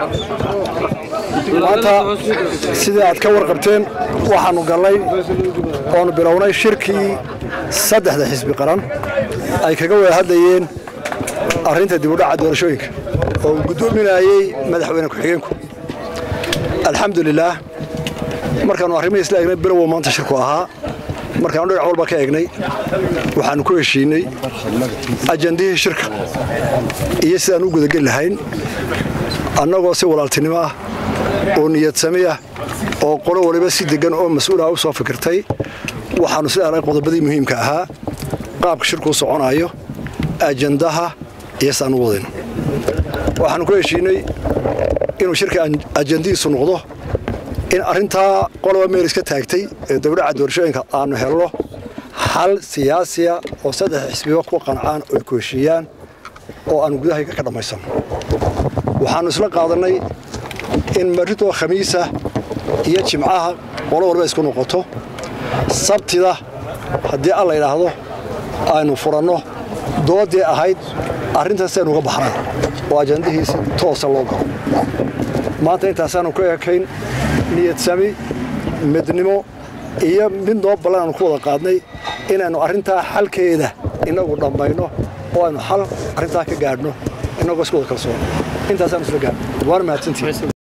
maanta sidii aad ka warqabteen waxaannu gallay oonu bilownay shirkii saddexda xisbi qaran ay kaga wada hadlayeen arrinta dibudhaca doorashooyinka oo uu guddoominayey madaxweyne ku-xigeenku alxamdulilaah markaannu arrimihii isla eegnay bilowow maanta shirku ahaa markaannu dhinac walba ka eegnay waxaannu ku heshiinay ajandihii shirka iyo sidaan u gudageli lahayn annagoo si walaaltinimo ah oo niyad sami ah oo qolo waliba si deggan oo mas-uulaha u soo fikirtay waxaannu si arag qodobadii muhiimka ahaa qaabka shirkuu soconaayo ajandaha iyo saan u wadayno waxaannu ku heshiinay inuu shirka ajandihiisu noqdo in arrintaa qoloba meel iska taagtay ee dawdhaca doorashooyinka aannu helno xal siyaasiya oo saddex xisbiba ku qancaan oo ay ku heshiiyaan oo aannu gudahayga ka dhammaysanno waxaannu isla qaadannay in marritoo khamiisa iyo jimcaha qolo walba isku noqoto sabtida haddii alla yidhaahdo aynu furanno doodii ahayd arrintaas aynu uga baxnaan oo ajandihiisi toosa loo galo maanta intaasaanu ku ekayn niyad sami midnimo iyo mid noo ballan aanu ku wada qaadnay inaynu arrintaa xalkeeda innagu dhammayno oo aynu xal arrintaa ka gaadhno innagoo isku wada kalsoon intaasaanu isla gaadhno waana mahadsantihi